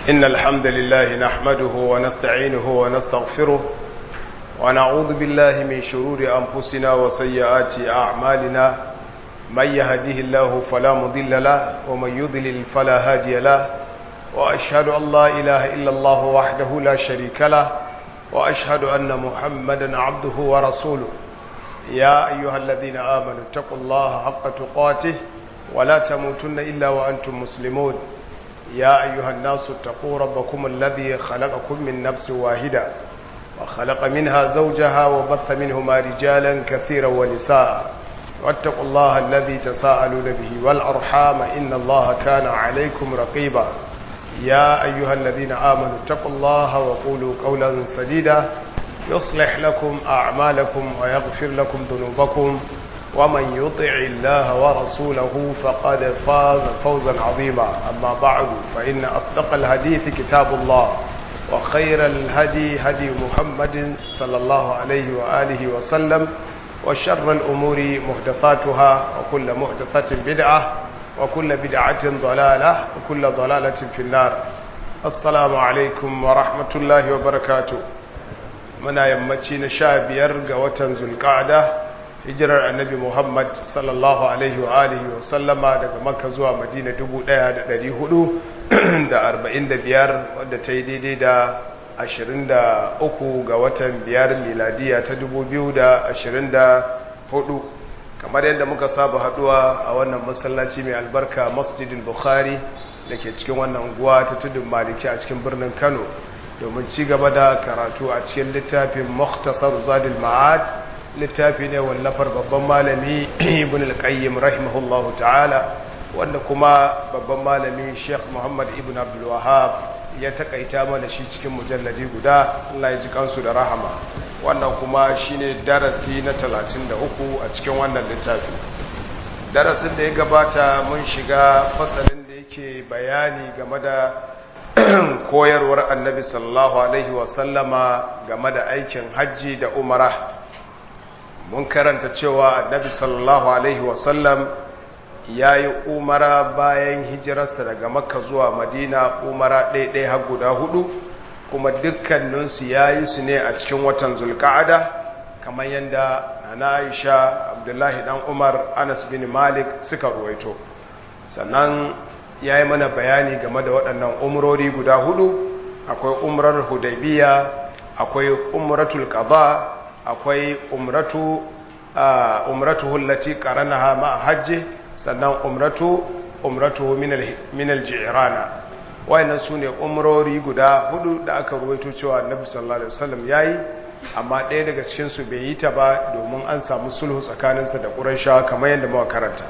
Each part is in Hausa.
إن الحمد لله نحمده ونستعينه ونستغفره ونعوذ بالله من شرور أنفسنا وسيئات أعمالنا من يهده الله فلا مضل له ومن يضلل فلا هادي له وأشهد أن لا إله إلا الله وحده لا شريك له وأشهد أن محمدا عبده ورسوله يا أيها الذين آمنوا اتقوا الله حق تقاته ولا تموتن إلا وأنتم مسلمون يا أيها الناس اتقوا ربكم الذي خلقكم من نفس واحدة وخلق منها زوجها وبث منهما رجالا كثيرا ونساء واتقوا الله الذي تساءلون به والأرحام إن الله كان عليكم رقيبا يا أيها الذين آمنوا اتقوا الله وقولوا قولا سديدا يصلح لكم أعمالكم ويغفر لكم ذنوبكم ومن يطع الله ورسوله فقد فاز فوزا عظيما أما بعد فإن أصدق الحديث كتاب الله وخير الهدي هدي محمد صلى الله عليه وآله وسلم وشر الأمور محدثاتها وكل محدثة بدعة وكل بدعة ضلالة وكل ضلالة في النار السلام عليكم ورحمة الله وبركاته muna yammaci na sha biyar ga watan zulƙada hijirar annabi muhammad sallallahu alaihi wa alihi wa sallama daga makka zuwa madina 1445 wadda ta yi daidai da 23 ga watan biyar miladiya ta 2024 kamar yadda muka saba haduwa a wannan masallaci mai albarka masjidin bukhari da ke cikin wannan unguwa ta tudun maliki a cikin birnin kano domin ci gaba da karatu a cikin littafin Muktasar Zadul Ma'ad littafi ne wallafar babban malami Ibn al-Qayyim rahimahullahu ta'ala wanda kuma babban malami Sheikh Muhammad Ibn Abdul Wahhab ya takaita mana shi cikin mujalladi guda Allah ya ji kansu da rahama wannan kuma shine darasi na 33 a cikin wannan littafi darasin da ya gabata mun shiga fasalin da yake bayani game da koyarwar annabi sallallahu alaihi wasallama game da aikin hajji da umara mun karanta cewa annabi sallallahu alaihi wasallam ya yi umara bayan hijirarsa daga makka zuwa madina umara ɗaiɗai har guda hudu kuma dukkaninsu ya yi su ne a cikin watan zulka'ada kamar yadda na aisha abdullahi dan umar anas bin malik suka ruwaito sannan ya yi mana bayani game da waɗannan umrori guda hudu akwai umrar hudaybiya akwai umratul qada akwai umratu umratu hullati qaranaha ma hajji sannan umratu umratu min al-ji'rana wayannan sune umrori guda hudu da aka ruwaito cewa annabi sallallahu alaihi wasallam yayi amma ɗaya daga cikin su bai yi ta ba domin an samu sulhu tsakaninsa da qurayshawa kamar yadda muka karanta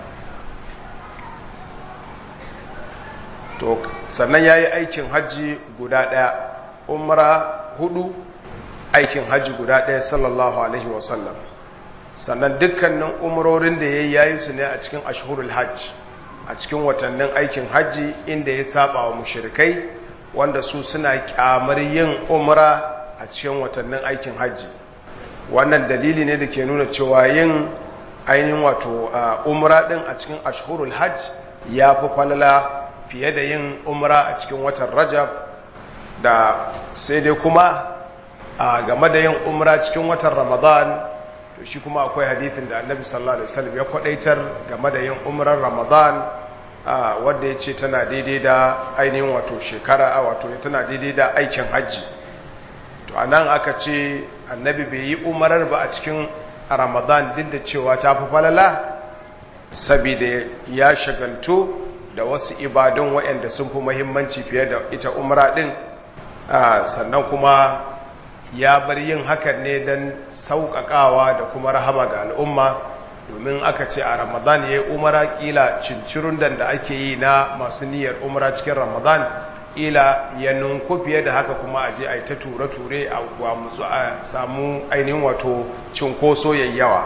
to sannan ya yi aikin hajji guda ɗaya umra hudu aikin hajji guda ɗaya sallallahu alaihi wasallam sannan dukkanin umrorin da ya yi yayi su ne a cikin ashhurul hajj a cikin watannin aikin hajji inda ya saba wa mushrikai wanda su suna kyamar yin umra a cikin watannin aikin hajji wannan dalili ne da ke nuna cewa yin ainihin wato umra din a cikin ashhurul hajj ya fi falala fiye da yin umra a cikin watan rajab da sai dai kuma a game da yin umra cikin watan ramadan to shi kuma akwai hadithin da annabi sallallahu alaihi wasallam ya kwadaitar game da yin umrar ramadan wanda ya ce tana daidai da ainihin wato shekara a wato tana daidai da aikin hajji to a nan aka ce annabi bai yi umarar ba a cikin ramadan duk da cewa ta fi falala saboda ya shagaltu da wasu ibadun waɗanda sun fi mahimmanci fiye da ita umra ɗin sannan kuma ya bar yin hakan ne don sauƙaƙawa da kuma rahama ga al'umma domin aka ce a ramadan ya yi umara ƙila cincirun da ake yi na masu niyyar umara cikin ramadan ƙila ya nunku fiye da haka kuma a je a yi ta ture-ture a gwamutsu a samu ainihin wato cinkoso yayyawa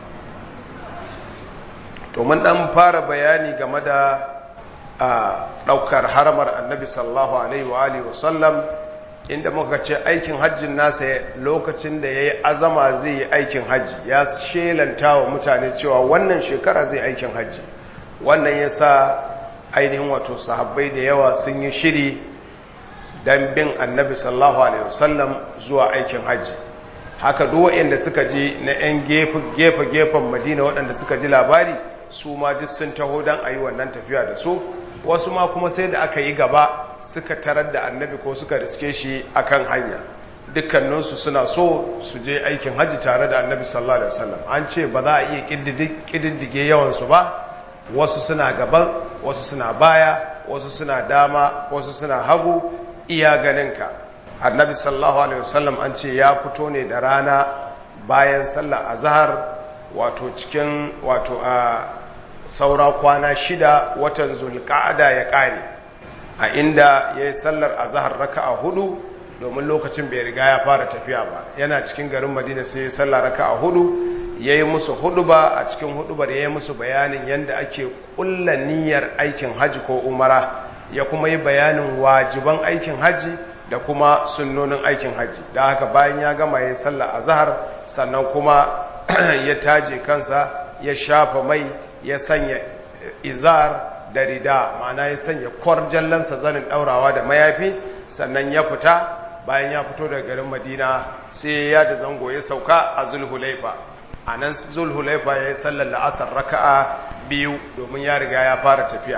domin ɗan fara bayani game da a ɗaukar haramar annabi sallallahu alaihi wa alihi wasallam inda muka ce aikin hajjin nasa lokacin da ya yi azama zai yi aikin hajji ya shelanta wa mutane cewa wannan shekara zai aikin hajji wannan ya sa ainihin wato sahabbai da yawa sun yi shiri don bin annabi sallallahu alaihi wasallam zuwa aikin hajji haka duk waɗanda suka ji na 'yan gefe-gefen madina waɗanda suka ji labari su ma duk sun taho don a yi wannan tafiya da su wasu ma kuma sai da aka yi gaba suka tarar da annabi ko suka riske shi akan hanya dukkaninsu suna so su je aikin hajji tare da annabi sallallahu alaihi wasallam an ce ba za a iya ƙididdige yawansu ba wasu suna gaban wasu suna baya wasu suna dama wasu suna hagu iya ganinka annabi sallallahu alaihi wasallam an ce ya fito ne da rana bayan sallar azhar wato cikin wato a saura kwana shida watan zulqa'ada ya kare a inda yayi sallar azhar raka'a hudu domin lokacin bai riga ya fara tafiya ba yana cikin garin madina sai ya sallar raka'a hudu yayi musu huduba a cikin hudubar yayi musu bayanin yanda ake kulla niyyar aikin haji ko umara ya kuma yi bayanin wajiban aikin haji da kuma sunnonin aikin haji da haka bayan ya gama ya sallah azhar sannan kuma ya taje kansa ya shafa mai ya sanya izar da rida ma'ana ya sanya kwarjallansa zanin daurawa da mayafi sannan ya fita bayan ya fito daga garin madina sai ya da zango ya sauka a zulhulaifa a nan zulhulaifa ya yi sallar la'asar raka'a biyu domin ya riga ya fara tafiya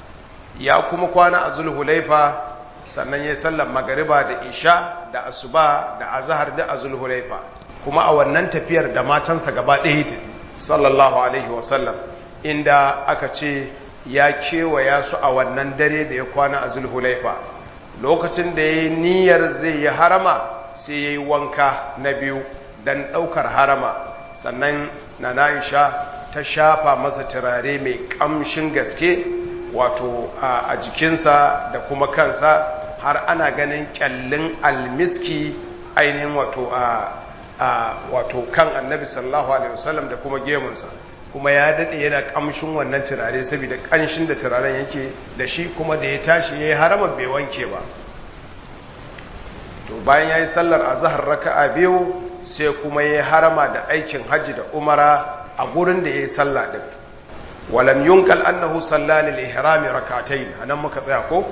ya kuma kwana a zulhulaifa sannan ya sallar magariba da isha da asuba da azahar da a zulhulaifa kuma a wannan tafiyar da matansa gaba ɗaya ta sallallahu alaihi wasallam inda aka ce ya kewaya su a wannan dare da ya kwana a zulhulaifa lokacin da ya yi niyyar zai yi harama sai ya yi wanka na biyu don ɗaukar harama sannan na na'isha ta shafa masa turare mai ƙamshin gaske wato a jikinsa da kuma kansa har ana ganin kyallin almiski ainihin wato a wato kan annabi sallallahu alaihi wasallam da kuma gemunsa kuma ya daɗe yana ƙamshin wannan turare saboda ƙanshin da turaren yake da shi kuma da ya tashi ya yi harama bai wanke ba to bayan ya yi sallar a zahar raka'a biyu sai kuma ya yi harama da aikin hajji da umara a gurin da ya yi sallah ɗin walam yunkal annahu sallani lihrami rakatayn anan muka tsaya ko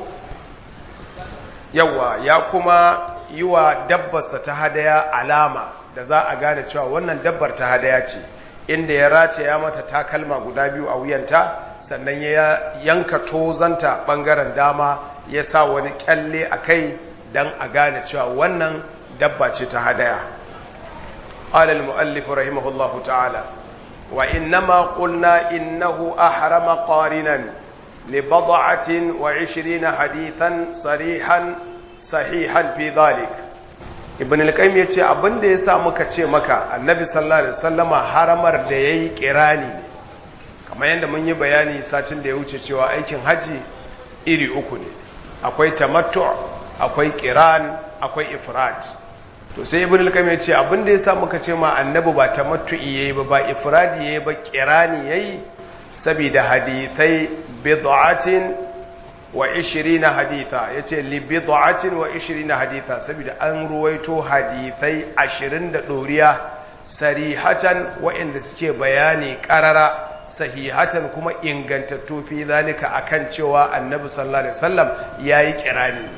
yawa ya kuma yi wa dabbarsa ta hadaya alama da za a gane cewa wannan dabbar ta hadaya ce inda ya rataya mata takalma guda biyu a wuyanta sannan ya yanka tozanta bangaren dama ya sa wani kyalle a kai don a gane cewa wannan dabba ce ta hadaya قال المؤلف رحمه الله تعالى وإنما قلنا إنه أحرم قارنا لبضعة وعشرين حديثا صريحا صحيحا في ذلك ibn al-qayyim yace abin da yasa muka ce maka annabi sallallahu alaihi wasallama haramar da yayi kirani ne kamar yadda mun yi bayani satin da ya wuce cewa aikin haji iri uku ne akwai tamattu akwai kiran akwai ifrad to sai ibn al-qayyim yace abin da yasa muka ce ma annabi ba tamattu'i yayi ba ba ifradi yayi ba kirani yayi saboda hadithai bid'atin wa 20 haditha yace li bid'atin wa 20 haditha saboda an ruwaito hadithai 20 da doriya sarihatan waɗanda suke bayani qarara sahihatan kuma ingantattu fi zalika akan cewa annabi sallallahu alaihi wasallam yayi kirani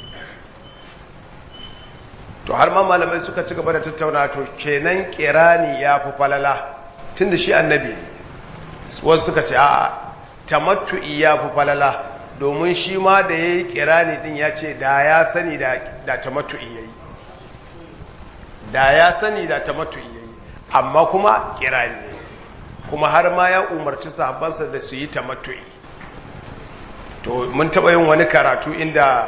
to har ma malamai suka ci gaba da tattauna to kenan kirani ya fi falala tunda shi annabi wasu suka ce a tamattu'i ya fi falala domin shi ma da ya yi kirani din ya ce da ya sani da tamattu'i ya yi da ya sani da tamattu'i ya yi amma kuma kirani ya kuma har ma ya umarci sahabbansa da su yi tamattu'i to mun taɓa yin wani karatu inda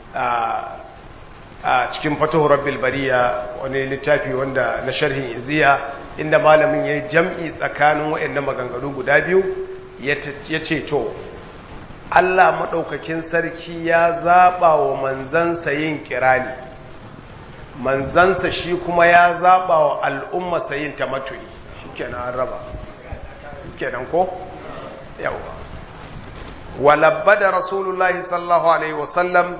a cikin fatahu rabbil bariya wani littafi wanda na sharhin iziya inda malamin ya yi jam'i tsakanin waɗannan maganganu guda biyu ya ce to Allah maɗaukakin sarki ya zaɓa wa manzansa yin kirani manzansa shi kuma ya zaɓa wa al'ummarsa yin tamattu'i shi kenan an raba kenan ko? yawa walabba da rasulullahi sallallahu alaihi wasallam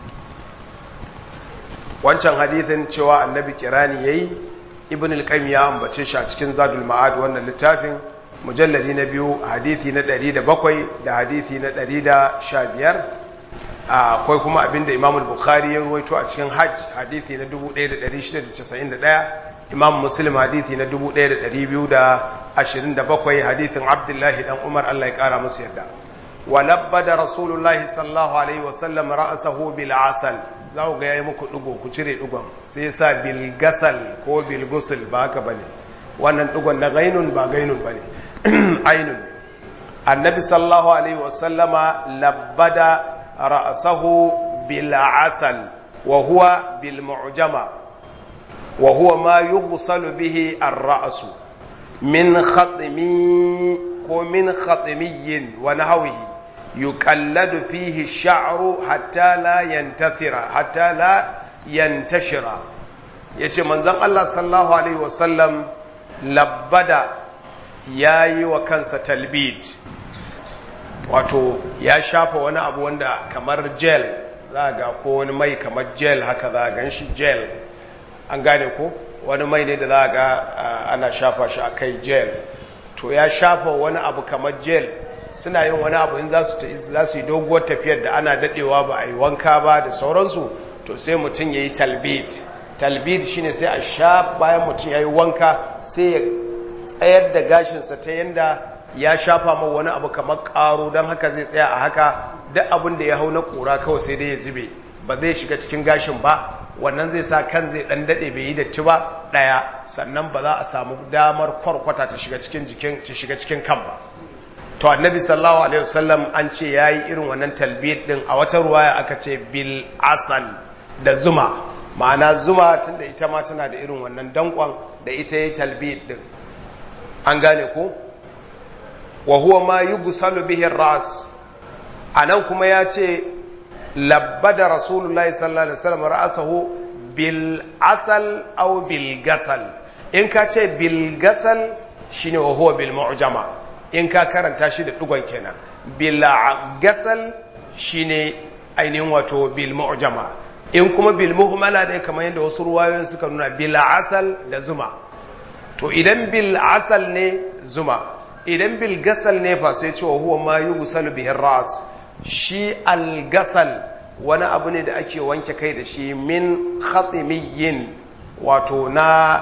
wancan hadithin cewa annabi kirani yayi ibn al-qayyim ya ambace shi a cikin zadul ma'ad wannan littafin mujalladi na biyu hadithi na 107 da hadithi na 115 akwai kuma abinda Imam Bukhari ya ruwaito a cikin Hajj hadisi na 1691 Imam Muslim hadisi na 1227 hadisin Abdullahi dan Umar Allah ya kara musu yadda ولبد رسول الله صلى الله عليه وسلم رأسه بالعسل za ku ga yayi muku dugo ku cire dugon sai sa bil gasal ko bil gusul ba haka bane wannan dugon na gainun ba gainun bane ainun annabi sallallahu alaihi wasallama labbada ra'sahu bil asal wa huwa bil mu'jama wa huwa ma yughsalu bihi ar-ra's min khatmi ko min khatmiyin wa nahwihi يقلد فيه الشعر حتى لا ينتثر حتى لا ينتشر yace manzon Allah sallallahu alaihi wasallam labbada yayi wa kansa talbid wato ya shafa wani abu wanda kamar gel za ga ko wani mai kamar gel haka za gan shi gel an gane ko wani mai ne da za ga ana shafa shi akai gel to ya shafa wani abu kamar gel suna yin wani abu in za su yi doguwar tafiyar da ana dadewa ba a yi wanka ba da sauransu to sai mutum ya yi talbid talbid shine sai a sha bayan mutum ya yi wanka sai ya tsayar da gashinsa ta yadda ya shafa ma wani abu kamar karo don haka zai tsaya a haka duk abin da ya hau na kura kawai sai dai ya zube ba zai shiga cikin gashin ba wannan zai sa kan zai dan dade bai yi datti ba daya sannan ba za a samu damar kwarkwata ta shiga cikin jikin ta shiga cikin kan ba to annabi sallallahu alaihi wasallam an ce yayi irin wannan talbiyat din a wata ruwaya aka ce bil asal da zuma ma'ana zuma tunda ita ma tana da irin wannan dankon da ita yayi talbiyat din an gane ko wa huwa ma yughsalu bihi ar-ras anan kuma ya ce labbada rasulullahi sallallahu alaihi wasallam ra'sahu bil asal aw bil gasal in ka ce bil gasal shine wa huwa bil mu'jama in ka karanta shi da dugon kenan bil gasal shine ainihin wato bil mu'jama in kuma bil muhmala ne kamar yadda wasu ruwayoyin suka nuna bil asal da zuma to idan bil asal ne zuma idan bil gasal ne fa sai cewa huwa ma yughsalu bihi ras shi al gasal wani abu ne da ake wanke kai da shi min khatimiyin wato na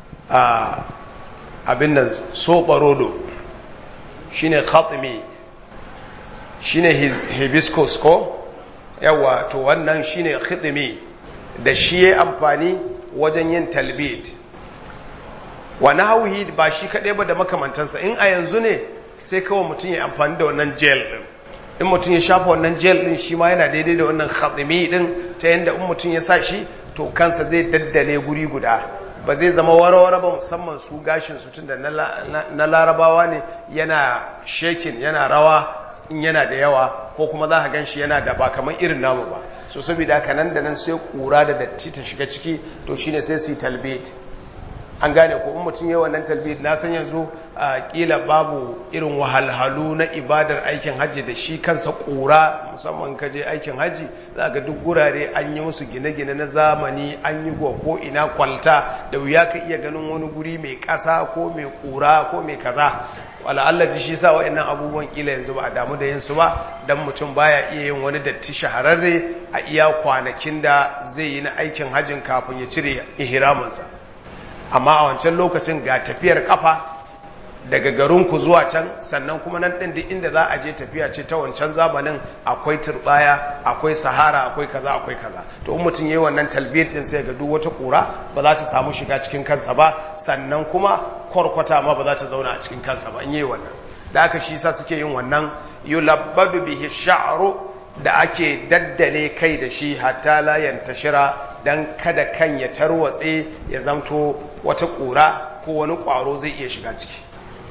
abin nan soɓarodo shine khatimi shine hibiscus ko yawa to wannan shine khitimi da shi ya amfani wajen yin talbid wani hauhi ba shi kaɗai ba da makamantansa in a yanzu ne sai kawai mutum ya amfani da wannan gel ɗin in mutum ya shafa wannan gel ɗin shi ma yana daidai da wannan khatimi ɗin ta yadda in mutum ya sa shi to kansa zai daddale guri guda ba zai zama warware ba musamman su gashin su tun da na larabawa ne yana shekin yana rawa in yana da yawa ko kuma za ka gan shi yana da ba kamar irin namu ba so saboda haka nan da nan sai kura da datti ta shiga ciki to shine sai su yi talbid an gane ko in mutum yi wannan talbid na san yanzu a kila babu irin wahalhalu na ibadar aikin hajji da shi kansa kura musamman ka je aikin hajji za ga duk gurare an yi musu gine-gine na zamani an yi ko ina kwalta da wuya ka iya ganin wani guri mai ƙasa ko mai kura ko mai kaza wala Allah ji shi sa wa'annan abubuwan kila yanzu ba a damu da yin su ba dan mutum baya iya yin wani datti shahararre a iya kwanakin da zai yi na aikin hajjin kafin ya cire ihraminsa amma a wancan lokacin ga tafiyar kafa daga garinku zuwa can sannan kuma nan ɗin duk inda za a je tafiya ce ta wancan zamanin akwai turbaya akwai sahara akwai kaza akwai kaza to in mutum yayi wannan talbiyar din sai ga duk wata kura ba za ta samu shiga cikin kansa ba sannan kuma kwarkwata ma ba za ta zauna a cikin kansa ba in yayi wannan da aka shi sa suke yin wannan yulabbadu bihi sha'ru da ake daddale kai da shi hatta la yantashira dan kada kan ya tarwatse ya zamto wata kura ko wani kwaro zai iya shiga ciki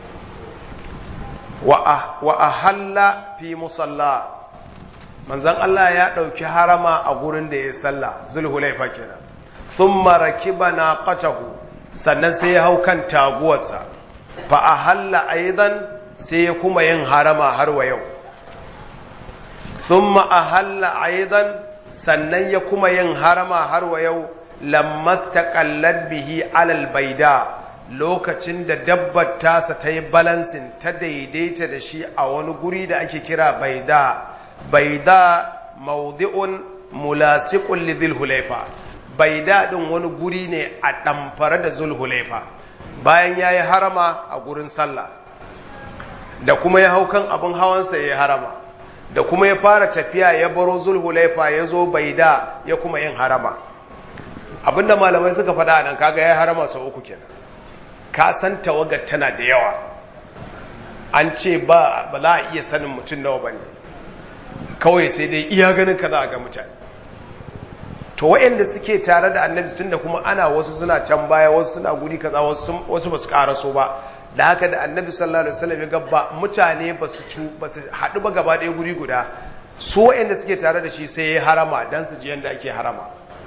wa ahalla fi musalla manzon Allah ya ɗauki harama a gurin da ya salla zulhulaifa kenan thumma rakiba naqatahu sannan sai ya hau kan taguwarsa fa ahalla aidan sai ya kuma yin harama har wa yau thumma ahalla aidan sannan ya kuma yin harama har wa yau lammastaqallat bihi alal baida lokacin da dabbar tasa ta yi balansin ta daidaita da shi a wani guri da ake kira baida baida mawdi'un mulasiqun li dhil hulaifa baida din wani guri ne a ɗamfare da zul hulaifa bayan yayi harama a gurin sallah da kuma ya hau kan abin hawansa ya harama da kuma ya fara tafiya ya baro zulhulaifa ya zo baida ya kuma yin harama abinda malamai suka faɗa nan kaga ya harama sau uku kenan ka san tawagar tana da yawa an ce ba ba za a iya sanin mutum nawa bane kawai sai dai iya ganin ka za a ga mutane to waɗanda suke tare da annabi tunda kuma ana wasu suna can baya wasu suna guri kaza wasu wasu basu karaso ba da haka da annabi sallallahu alaihi wasallam ya gaba mutane ba su cu ba su haɗu ba gaba ɗaya guri guda su waɗanda suke tare da shi sai ya harama dan su ji yanda ake harama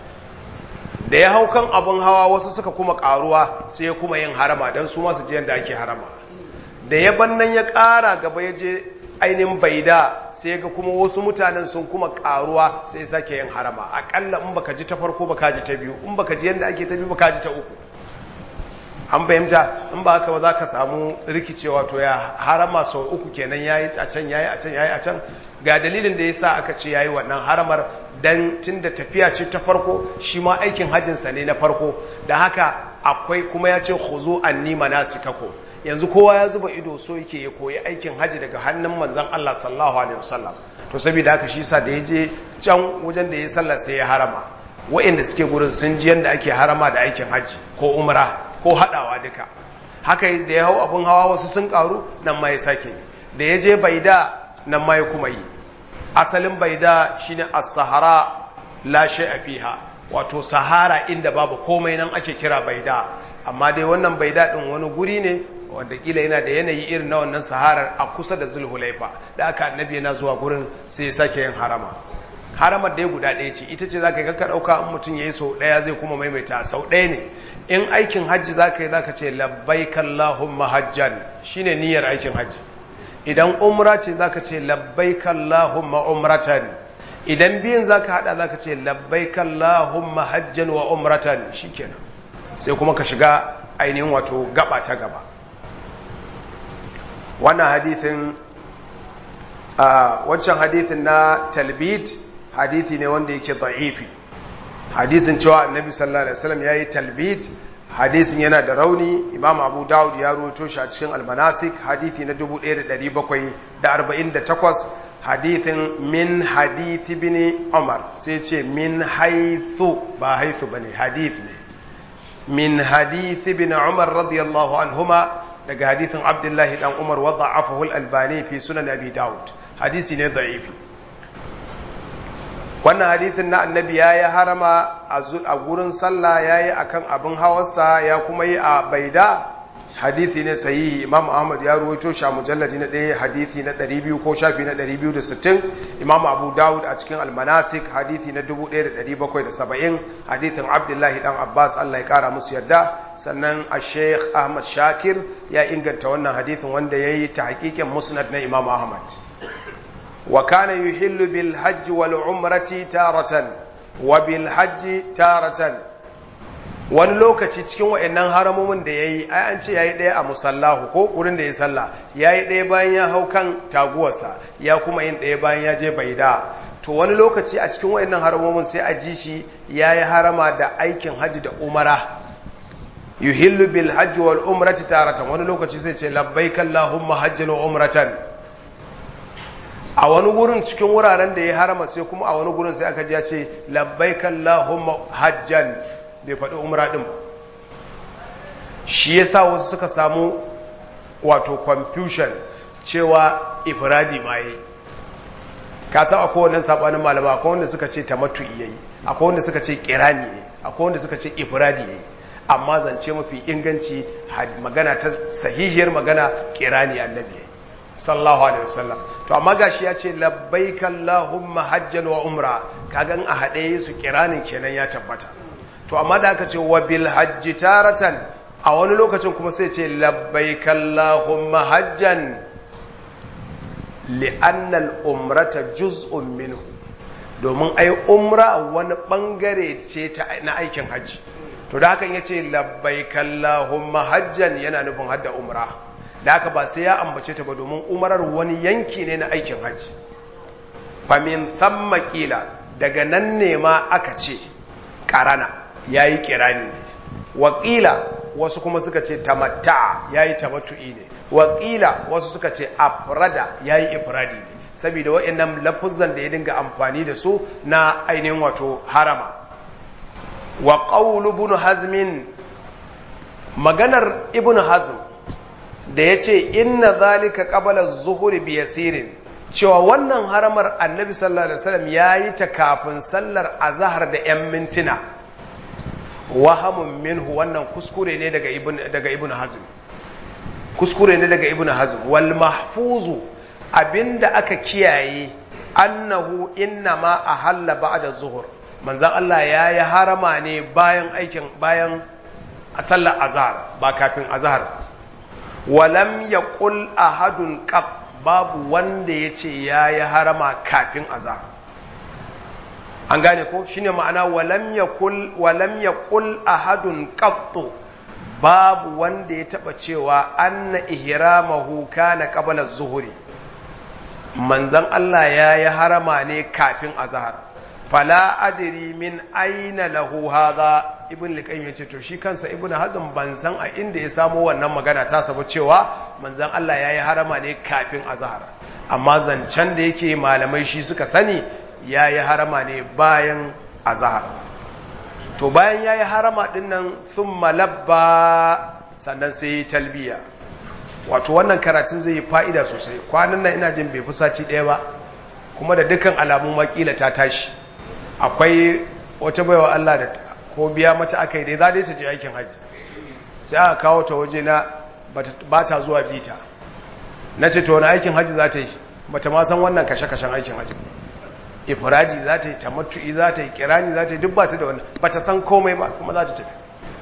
da ya hau kan abin hawa wasu suka kuma ƙaruwa sai ya kuma yin harama dan su ma su ji yanda ake harama da ya bannan ya ƙara gaba ya je ainihin baida sai ga kuma wasu mutanen sun kuma ƙaruwa sai ya sake yin harama aƙalla in baka ji ta farko baka ji ta biyu in baka ji yanda ake ta biyu baka ji ta uku an fahimta in ba haka ba za ka samu rikicewa to ya harama sau uku kenan ya yi a can ya yi a can ya yi a can ga dalilin da ya sa aka ce ya yi wannan haramar don tun da tafiya ce ta farko shi ma aikin hajjinsa ne na farko da haka akwai kuma ya ce huzu an nima na kako yanzu kowa ya zuba ido so yake ya koyi aikin hajji daga hannun manzan Allah sallallahu alaihi wasallam to saboda haka shi sa da ya je can wajen da ya sallah sai ya harama wa'inda suke gurin sun ji yadda ake harama da aikin hajji ko umra ko haɗawa duka haka da ya hau abin hawa wasu sun ƙaru nan ma ya sake yi da ya je baida nan ma ya kuma yi asalin baida shine as-sahara la shay'a fiha wato sahara inda babu komai nan ake kira baida amma dai wannan baida din wani guri ne wanda kila yana da yanayi irin na wannan saharar a kusa da zulhulaifa da aka annabi yana zuwa gurin sai ya sake yin harama haramar dai guda ɗaya ce ita ce za ka yi kakka ɗauka in mutum ya yi sau ɗaya zai kuma maimaita sau ɗaya ne in aikin hajji za ka yi za ka ce labbaik Allahumma hajjan shi ne niyyar aikin hajji idan umra ce za ka ce labbaik Allahumma umratan idan biyun za ka haɗa za ka ce labbaik Allahumma hajjan wa umratan shi kenan sai kuma ka shiga ainihin wato gaba ta gaba wannan hadithin wancan hadithin na talbid hadithi ne wanda yake da'ifi hadisin cewa annabi sallallahu alaihi wasallam yayi talbid hadisin yana da rauni imam abu dawud ya rawaito shi a cikin almanasik hadithi na 1748 hadithin min hadith ibn umar sai ce min haythu ba haythu bane hadith ne min hadith ibn umar radiyallahu anhuma daga hadithin abdullahi dan umar wa da'afahu al-albani fi sunan abi dawud hadisi ne da'ifi wannan hadithin na annabi ya yi harama a gurin sallah ya yi a kan abin hawarsa ya kuma yi a baida hadithi ne sahihi imam ahmad ya ruwaito shi a mujalladi na ɗaya hadithi na 200 ko shafi na 260 imam abu dawud a cikin almanasik hadithi na 1770 hadithin abdullahi dan abbas allah ya kara musu yarda sannan a sheikh ahmad shakir ya inganta wannan hadithin wanda ya yi ta hakikin musnad na imam ahmad وكان يحل بالحج والعمرة تارة وبالحج تارة wani lokaci cikin wa'annan haramomin da ya yi ai an ce ya yi ɗaya a musallahu ko wurin da ya sallah ya yi ɗaya bayan ya hau kan taguwarsa ya kuma yin ɗaya bayan ya je baida to wani lokaci a cikin wa'annan haramomin sai a ji shi ya yi harama da aikin hajji da umara yuhillu bil hajji wal umrati taratan wani lokaci sai ce labbaik allahumma hajjan wa umratan a wani gurin cikin wuraren da ya harama sai kuma a wani gurin sai aka ji ya ce labbaik Allahumma hajjan bai faɗi umra ɗin ba shi yasa wasu suka samu wato confusion cewa ifradi ma yi ka san akwai wannan sabanin malama akwai wanda suka ce tamattu yayi akwai wanda suka ce kirani yayi akwai wanda suka ce ifradi yayi amma zance mafi inganci magana ta sahihiyar magana kirani annabi yayi sallallahu alaihi wasallam to amma gashi ya ce labbaika allahumma hajjan wa umra kagan a haɗe su kiranin kenan ya tabbata to amma da aka ce wa bil hajji taratan a wani lokacin kuma sai ce labbaika allahumma hajjan li'anna al-umrata juz'un minhu domin ai umra wani bangare ce ta na aikin hajji to da hakan yace labbaika allahumma hajjan yana nufin hadda umra da haka ba sai ya ambace ta ba domin umarar wani yanki ne na aikin hajji famin thamma kila daga nan ne ma aka ce karana yayi kirani ne wakila wasu kuma suka ce tamatta yayi tamattu'i ne wakila wasu suka ce afrada yayi ifradi ne saboda waɗannan lafuzan da ya dinga amfani da su na ainihin wato harama wa qawlu ibn hazmin maganar ibn hazm da yace inna zalika qabla az-zuhri bi yasirin cewa wannan haramar annabi sallallahu alaihi wasallam yayi ta kafin sallar azhar da yan mintuna wahamun minhu wannan kuskure ne daga ibn daga ibn hazm kuskure ne daga ibn hazm wal mahfuzu abinda aka kiyaye annahu innama ahalla ba'da zuhur manzon Allah ya yi harama ne bayan aikin bayan sallar azhar ba kafin azhar walam yaqul ahadun qab babu wanda yace ya yi harama kafin azhar an gane ko shine ma'ana walam yaqul walam yaqul ahadun qattu babu wanda ya taba cewa anna ihramahu kana qabla az-zuhri manzan Allah ya yi harama ne kafin azahar fala adiri min aina lahu hadha ibn liqayyim yace to shi kansa ibn hazm ban san a inda ya samo wannan magana ta saba cewa manzan Allah ya yi harama ne kafin azahar amma zancen da yake malamai shi suka sani ya yi harama ne bayan azahar to bayan ya yi harama dinnan thumma labba sannan sai talbiya wato wannan karatun zai yi fa'ida sosai kwanan nan ina jin bai fi sati ɗaya ba kuma da dukkan alamun makila ta tashi akwai wata baiwa Allah da ko biya mata aka yi dai za dai ta je aikin hajji sai aka kawo ta waje na ba ta zuwa bita na ce to wani aikin hajji za ta yi ba ta ma san wannan kashe-kashen aikin hajji ifradi za ta yi tamattu'i za ta yi kirani za ta yi duk ba ta da wannan ba ta san komai ba kuma za ta tafi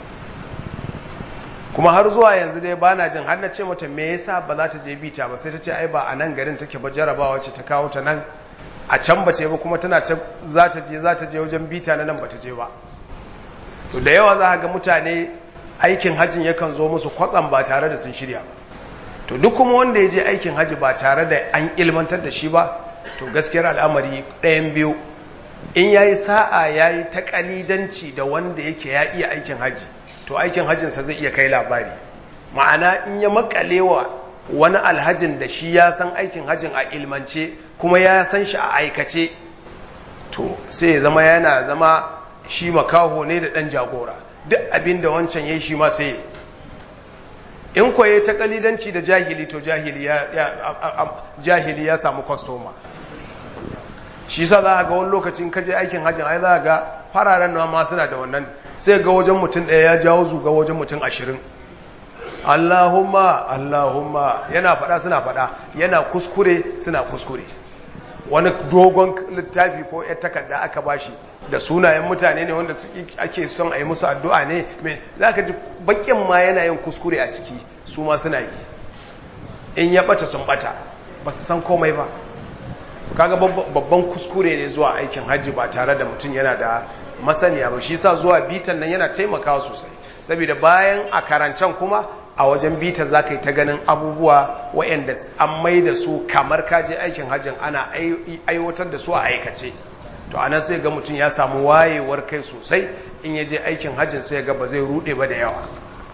kuma har zuwa yanzu dai ba na jin har na ce mata me yasa ba za ta je bita ba sai ta ce ai ba a nan garin take ba jarabawa ce ta kawo ta nan a can ba ce ba kuma tana ta za ta je za ta je wajen bita na nan ba ta je ba to da yawa za ga mutane aikin hajjin yakan zo musu kwatsam ba tare da sun shirya ba to duk kuma wanda ya je aikin hajji ba tare da an ilmantar da shi ba to gaskiyar al'amari ɗayan biyu in yayi sa'a yayi ta kalidanci da wanda yake ya iya aikin hajji to aikin hajjinsa zai iya kai labari ma'ana in ya makalewa wani alhajin da shi ya san aikin hajjin a ilmance kuma ya san shi a aikace to sai ya zama yana zama shi makaho ne da ɗan jagora duk abin da wancan ya shi ma sai in kwaye ta kalidanci da jahili to jahili ya, jahili ya samu kwastoma shi sa za a ga wani lokacin kaje aikin hajjin ai za a ga fararen nawa ma suna da wannan sai ga wajen mutum ɗaya ya jawo zuga wajen mutum ashirin Allahumma Allahumma yana faɗa suna faɗa yana kuskure suna kuskure wani dogon littafi ko ya takarda aka bashi da sunayen mutane ne wanda ake son a yi musu addu'a ne za ka ji bakin ma yana yin kuskure a ciki su ma suna yi in ya ɓata sun ɓata ba su san komai ba kaga babban kuskure ne zuwa aikin hajji ba tare da mutum yana da masaniya ba shi sa zuwa bitan nan yana taimakawa sosai saboda bayan a karancan kuma a wajen bita za ka yi ta ganin abubuwa waɗanda an mai da su kamar kaje aikin hajjin ana aiwatar da su a aikace to anan sai ga mutum ya samu wayewar kai sosai in ya je aikin hajjin sai ga ba zai rude ba da yawa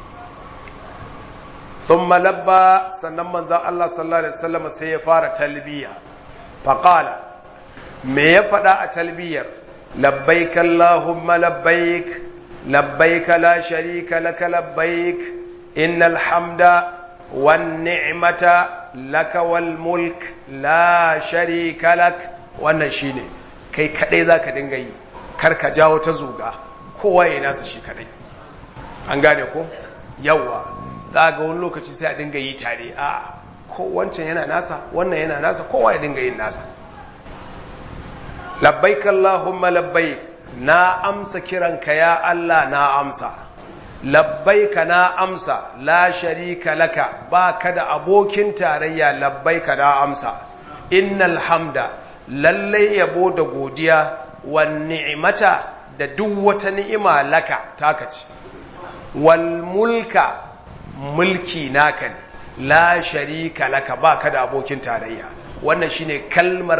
thumma labba sannan manzon Allah sallallahu alaihi wasallam sai ya fara talbiya faqala me ya faɗa a talbiyar labbaik allahumma labbaik labbaik la sharika laka labbaik innal hamda wan ni'mata laka wal mulk la sharika lak wannan shine kai kadai zaka dinga yi kar ka jawo ta zuga kowa ya nasa shi kadai an gane ko yawa za ga wani lokaci sai a dinga yi tare a ko wancan yana nasa wannan yana nasa kowa ya dinga yin nasa labbaik Allahumma labbaik na amsa kiranka ya Allah na amsa labbaika na amsa la sharika laka ba ka da abokin tarayya labbaika na amsa innal hamda lallai yabo da godiya wa ni'imata da duk wata ni'ima laka taka ce wal mulka mulki naka ne la sharika laka ba ka da abokin tarayya wannan shine kalmar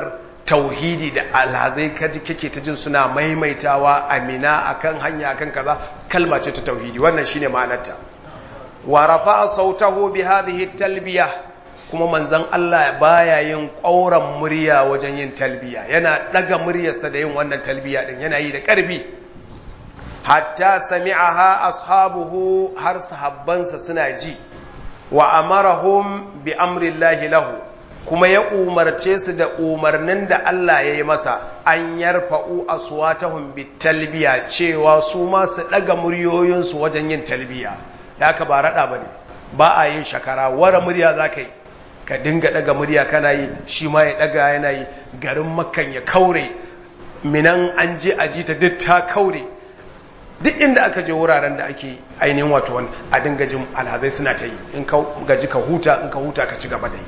tauhidi da alhazai kaji kake ta jin suna maimaitawa amina akan hanya akan kaza kalma ce ta tauhidi wannan shine ma'anarta wa rafa'a sautahu bi hadhihi talbiya kuma manzon Allah baya yin ƙauran murya wajen yin talbiya yana daga muryarsa da yin wannan talbiya din yana yi da ƙarfi hatta sami'aha ashabuhu har sahabbansa suna ji wa amarahum bi amrillahi lahu kuma ya umarce su da umarnin da Allah ya yi masa an yarfa'u aswatahum bit talbiya cewa su ma su daga muryoyinsu wajen yin talbiya ya ka ba rada bane ba a yin shakara wara murya zaka yi ka dinga daga murya kana yi shi ma ya daga yana yi garin makkan ya kaure minan an je a ji ta duk ta kaure duk inda aka je wuraren da ake ainihin wato wani a dinga jin alhazai suna ta yi in ka gaji ka huta in ka huta ka ci gaba da yi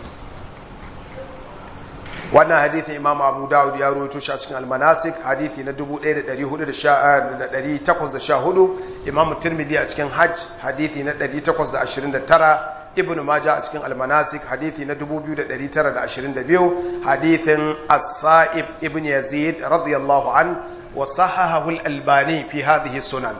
wannan hadithi imam abu dawud ya rawaito shi a cikin almanasik hadithi na 1814 imam tirmidhi a cikin hajj hadithi na 829 ibn majah a cikin almanasik hadithi na 2922 hadithin as-sa'ib ibn yazid radiyallahu an wa sahahahu al-albani fi hadhihi sunan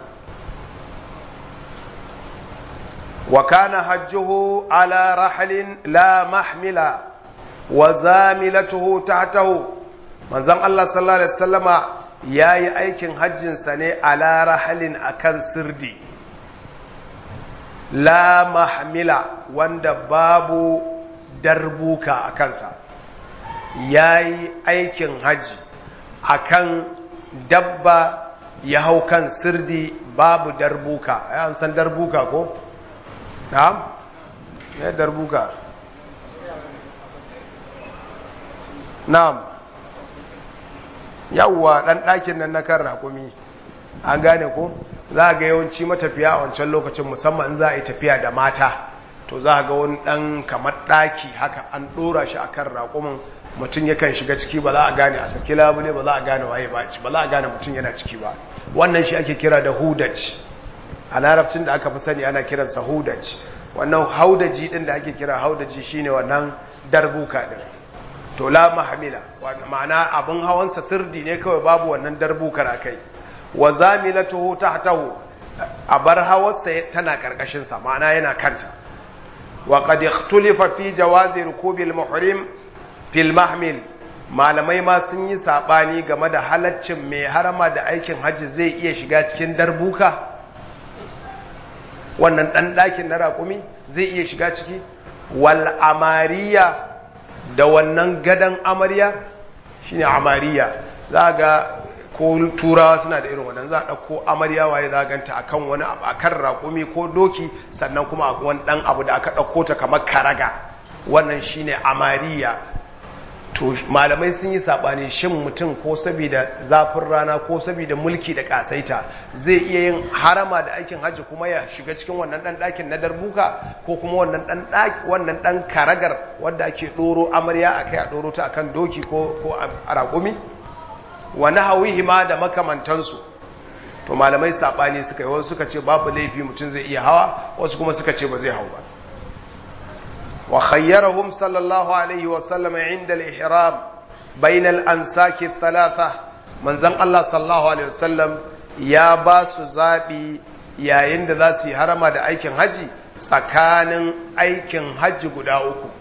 wa kana hajjuhu ala rahlin la mahmila wa zamilatuhu tahtahu manzon Allah sallallahu alaihi wasallama yayi aikin hajjin sa ne ala rahalin akan sirdi la mahmila wanda babu darbuka a kansa yayi aikin hajji akan dabba ya hau kan sirdi babu darbuka an san darbuka ko na'am ne darbuka Na'am, yawwa ɗan ɗakin nan na kan raƙumi, an gane ko? Za a ga yawanci matafiya a wancan lokacin musamman za a yi tafiya da mata, to za a ga wani ɗan kamar ɗaki haka an ɗora shi a kan raƙumin mutum yakan shiga ciki ba za a gane a saki labule ba za a gane waye ba ba za a gane mutum yana ciki ba. Wannan shi ake kira da hudaj. A larabcin da aka fi sani ana kiransa hudaj. Wannan haudaji ɗin da ake kira haudaji shine wannan darbuka ɗin. to la mahamila ma'ana abin hawansa sirdi ne kawai babu wannan darbukar a kai wa zamilatuhu tahtahu a bar hawarsa tana karkashin sa ma'ana yana kanta wa qad ikhtulifa fi jawazi rukubil muhrim fil mahmil malamai ma sun yi sabani game da halaccin mai harama da aikin hajji zai iya shiga cikin darbuka wannan dan dakin na raƙumi zai iya shiga ciki wal amariya da wannan gadon amarya shine amariya za ga ko turawa suna da irin wannan za a ɗauko amarya waye za ganta akan wani abu akan raƙumi ko doki sannan kuma a wani ɗan abu da aka ɗauko ta kamar karaga wannan shine amariya to malamai sun yi saɓani shin mutum ko saboda zafin rana ko saboda mulki da ƙasaita zai iya yin harama da aikin hajji kuma ya shiga cikin wannan ɗan ɗakin na darbuka ko kuma wannan ɗan ɗaki wannan ɗan karagar wanda ake ɗoro amarya a kai a ɗoro ta akan doki ko ko a raƙumi wa nahawihi ma da makamantansu to malamai saɓani suka yi wasu suka ce babu laifi mutum zai iya hawa wasu kuma suka ce ba zai hau ba وخيرهم صلى الله عليه وسلم عند الإحرام بين الأنساك الثلاثة من زن الله صلى الله عليه وسلم يا باس زابي يا يند ذاسي هرما دا أيكن حجي سكان أيكن حج قدا أكو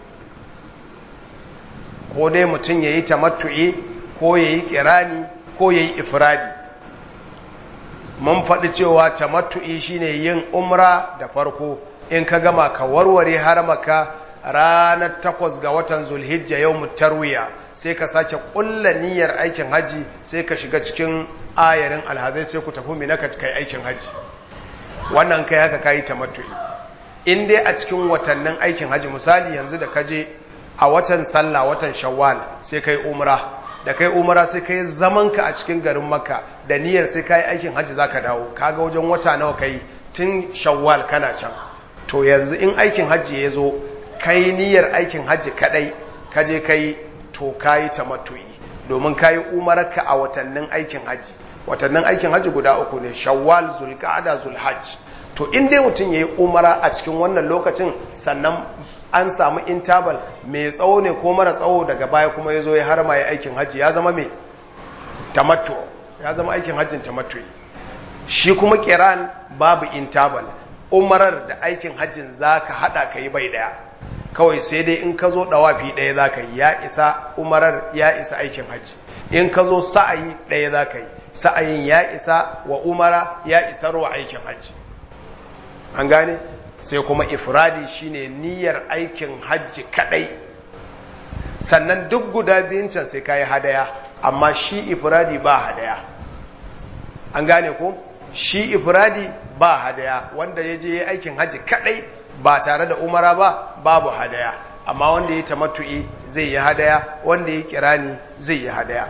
ko dai mutum ya yi tamattu'i ko ya yi kirani ko ya yi ifradi mun faɗi cewa tamattu'i shine yin umra da farko in ka gama ka warware haramaka ranar takwas ga watan zulhijja yau tarwiya sai ka sake ƙulla niyyar aikin haji sai ka shiga cikin ayarin alhazai sai ku tafi mina ka kai aikin haji wannan kai haka kayi tamattu'i in dai a cikin watannin aikin haji misali yanzu da ka je a watan sallah watan shawwal sai kai umra da kai umra sai kai zaman ka a cikin garin makka da niyyar sai kai aikin haji zaka dawo kaga wajen wata nawa kai tun shawwal kana can to yanzu in aikin haji ya zo kai niyyar aikin hajji kadai kaje kai to kayi tamattu'i domin kayi umarka a watannin aikin hajji watannin aikin hajji guda uku ne shawwal zulqa'da zulhajj to in dai mutum yayi umara a cikin wannan lokacin sannan an samu intabal mai tsawo ne ko mara tsawo daga baya kuma ya zo ya harma ya aikin hajji ya zama mai tamattu ya zama aikin hajjin tamattu shi kuma kiran babu intabal umarar da aikin hajjin za ka haɗa ka yi bai ɗaya kawai sai dai in ka zo ɗawafi ɗaya za ka yi ya isa umarar ya isa aikin hajji in ka zo sa'ayi ɗaya za ka yi sa'ayin ya isa wa umara ya isar wa aikin hajji an gane sai kuma ifradi shine niyyar aikin hajji kadai sannan duk guda biyun can sai kayi hadaya amma shi ifradi ba hadaya an gane ko shi ifradi ba hadaya wanda ya je aikin hajji kadai ba tare da umara ba babu hadaya amma wanda ya tamattu'i zai yi hadaya wanda ya kirani zai yi hadaya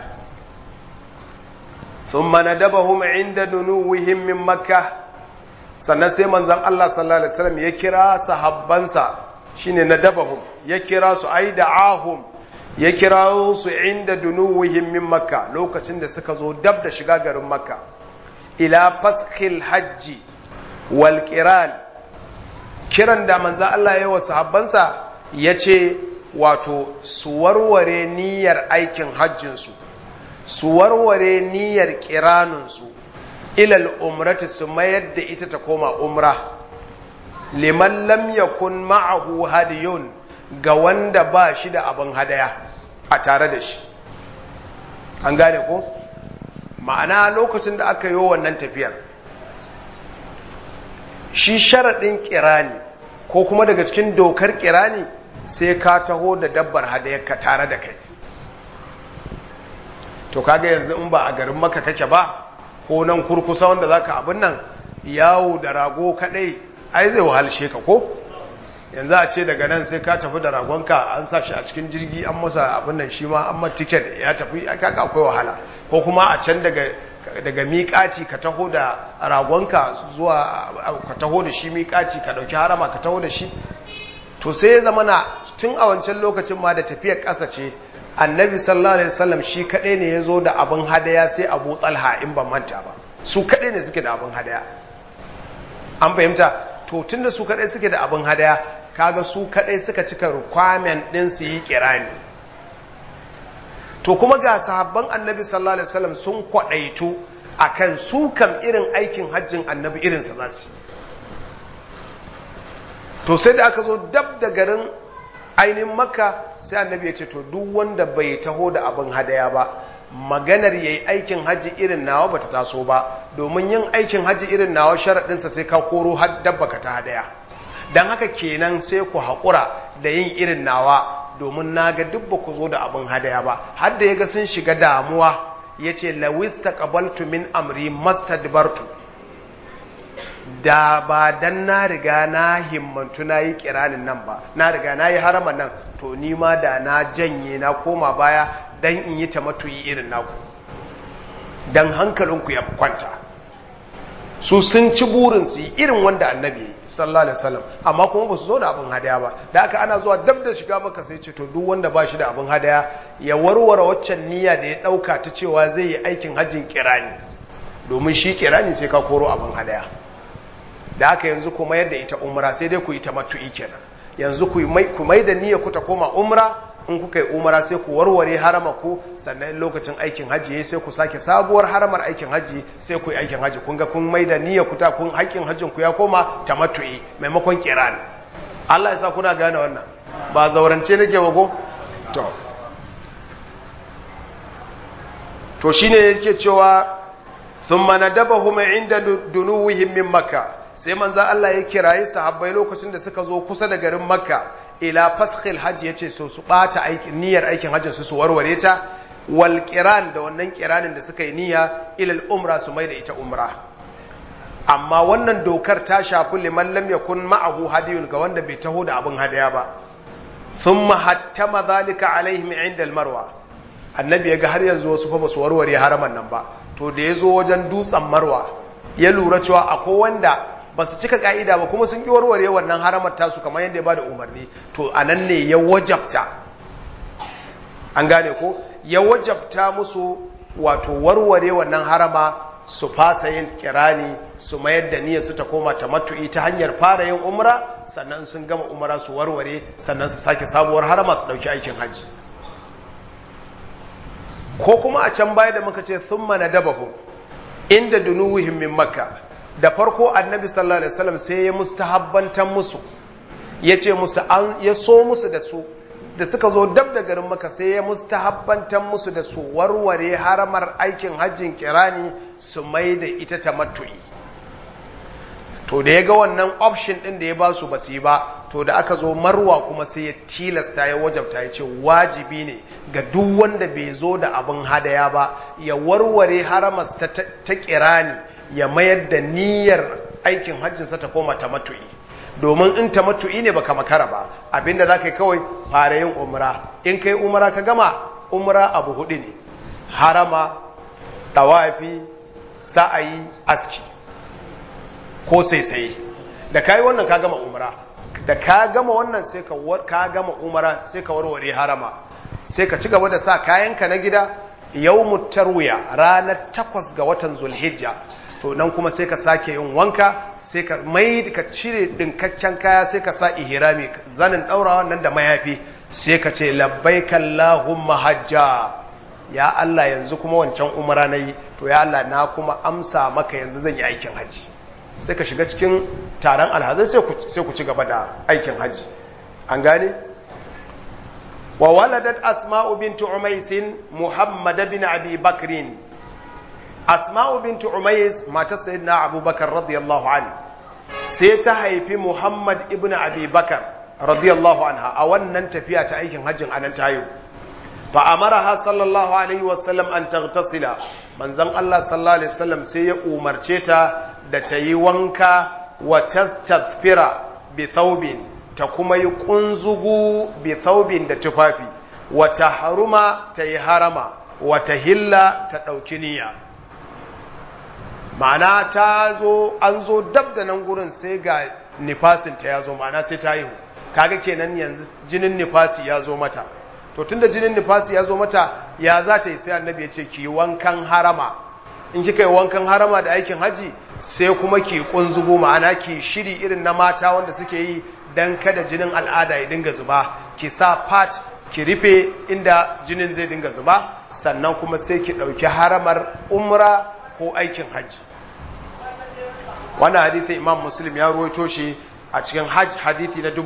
ثم ندبهم عند دنوهم من مكة sannan sai manzon Allah sallallahu alaihi wasallam ya kira sahabbansa shine nadabahum ya kira su ai da'ahum ya kira su inda dunuwihim min makka lokacin da suka zo dab da shiga garin makka ila faskhil hajji wal qiran kiran da manzon Allah ya wa sahabbansa yace wato su warware niyyar aikin hajjinsu su warware niyyar ƙiraninsu ilal umrati su mayar da ita ta koma umra liman lam yakun ma'ahu hadiyun ga wanda ba shi da abin hadaya a tare da shi an gane ko ma'ana lokacin da aka yi wannan tafiyar shi sharaɗin ƙirani ko kuma daga cikin dokar ƙirani sai ka taho da dabbar hadayarka tare da kai to kaga yanzu in ba a garin maka kake ba ko nan kurkusa wanda zaka abin nan yawo da rago kadai ai zai wahalshe ka ko yanzu a ce daga nan sai ka tafi da ragonka an sa shi a cikin jirgi an masa abin nan shi ma an ma tiket ya tafi kaka akwai wahala ko kuma a can daga daga miƙaci ka taho da ragonka zuwa ka taho da shi miƙaci ka ɗauki harama ka taho da shi to sai ya zama na tun a wancan lokacin ma da tafiyar ƙasa ce annabi sallallahu alaihi wasallam shi kaɗai ne ya zo da abin hadaya sai abu talha in ban manta ba su kaɗai ne suke da abin hadaya an fahimta to tun da su kaɗai suke da abin hadaya kaga su kaɗai suka cika requirement ɗin su yi kirani to kuma ga sahabban annabi sallallahu alaihi wasallam sun kwaɗaitu akan su kam irin aikin hajjin annabi irinsa za su to sai da aka zo dab da garin ainihin makka sai annabi ya ce to duk wanda bai taho da abin hadaya ba maganar yayi aikin hajji irin nawa bata taso ba domin yin aikin hajji irin nawa sharaɗinsa sai ka koro har dabba ka ta hadaya don haka kenan sai ku haƙura da yin irin nawa domin na ga duk ba ku zo da abin hadaya ba har da ya ga sun shiga damuwa ya ce lawis taqabaltu min amri mastadbartu da ba dan na riga na himmantu na yi kiranin nan ba na riga na yi harama nan to ni ma da na janye na koma baya dan in yi ta matuyi irin naku dan hankalinku ya kwanta su sun ci burin su yi irin wanda annabi yi sallallahu alaihi wasallam amma kuma ba su zo da abin hadaya ba da aka ana zuwa dab da shiga maka sai ce to duk wanda ba shi da abin hadaya ya warware waccan niyya da ya dauka ta cewa zai yi aikin hajjin kirani domin shi kirani sai ka koro abin hadaya da haka yanzu ku mayar da ita umra sai dai ku yi ta matu'i kenan yanzu ku mai da niyya ku ta koma umra in kuka yi umra sai ku warware harama ku sannan lokacin aikin haji sai ku sake sabuwar haramar aikin haji sai ku yi aikin haji kun ga kun mai da niyya ku ta kun aikin hajjin ku ya koma ta matu'i maimakon kiran Allah ya sa kuna gane wannan ba zaurance nake ba ko to to shine yake cewa thumma nadabahum inda dunuwihim min makkah sai manzan Allah ya kirayi sahabbai lokacin da suka zo kusa da garin makka ila faskhil hajji yace so su bata aikin niyyar aikin hajjin su su warware ta wal qiran da wannan qiranin da suka yi niyya ila al umra su mai da ita umra amma wannan dokar ta shafi liman lam yakun ma'ahu hadiyun ga wanda bai taho da abin hadaya ba thumma hattama zalika alaihim inda al marwa annabi ya ga har yanzu wasu fa ba su warware haraman nan ba to da ya zo wajen dutsen marwa ya lura cewa akwai wanda ba su cika ka'ida ba kuma sun ƙi warware wannan haramar tasu kamar yadda ya ba da umarni to a nan ne ya wajabta an gane ko ya wajabta musu wato warware wannan harama su fasa yin kirani su mayar da niyyar su ta koma ta matu'i ta hanyar fara yin umra sannan sun gama umra su warware sannan su sake sabuwar harama su dauki aikin hajji ko kuma a can baya da muka ce thumma nadabahu inda dunuwihim min makka da farko annabi sallallahu alaihi wasallam sai ya mustahabbantan musu yace musu an ya so musu da su da suka zo dab da garin maka sai ya mustahabbantan musu da su warware haramar aikin hajjin kirani su mai da ita ta matu'i to da ya ga wannan option ɗin da ya ba su basu yi ba to da aka zo marwa kuma sai ya tilasta ya wajabta ya ce wajibi ne ga duk wanda bai zo da abin hadaya ba ya warware haramas ta, ta kirani ya mayar da niyyar aikin hajjinsa ta koma ta matu'i domin in ta matu'i ne baka makara ba abinda za ka yi kawai fara yin umra in kai umra ka gama umra abu hudu ne harama tawafi sa'ayi aski ko saisaye da ka yi wannan ka gama umra da ka gama wannan sai ka ka gama umra sai ka warware harama sai ka ci gaba da sa kayanka na gida yawmut tarwiya ranar takwas ga watan zulhijja to nan kuma sai ka sake yin wanka sai ka mai ka cire dinkakken kaya sai ka sa ihrami zanin daurawa nan da mayafi sai ka ce labbaika allahumma hajja ya Allah yanzu kuma wancan umara nayi to ya Allah na kuma amsa maka yanzu zan yi aikin haji sai ka shiga cikin taron alhazai sai ku sai ku ci gaba da aikin haji an gane wa waladat asma'u bint umays muhammad bin abi bakrin asma'u bintu umayyis matar sayyidina abubakar radiyallahu an sai ta haifi muhammad ibn abi bakar radiyallahu anha a wannan tafiya ta aikin hajjin anan tayo fa amaraha sallallahu alaihi wasallam an taghtasila manzon Allah sallallahu alaihi wasallam sai ya umarce ta da ta yi wanka wa tastathfira bi thawbin ta kuma yi kunzugu bi thawbin da tufafi wa tahruma ta yi harama wa tahilla ta dauki niyya ma'ana ta zo an zo dab da nan gurin sai ga nifasinta ya zo ma'ana sai ta yiwu kaga kenan yanzu jinin nifasi ya zo mata to tunda jinin nifasi ya zo mata ya za ta yi sai annabi ya ce ki wankan harama in kika yi wankan harama da aikin haji sai kuma ki kunzugo ma'ana ki shiri irin na mata wanda suke yi dan kada jinin al'ada ya dinga zuba ki sa pat ki rufe inda jinin zai dinga zuba sannan kuma sai ki ɗauki haramar umra ko aikin hajji wannan hadithi imam muslim ya ruwaito shi a cikin hajj hadithi na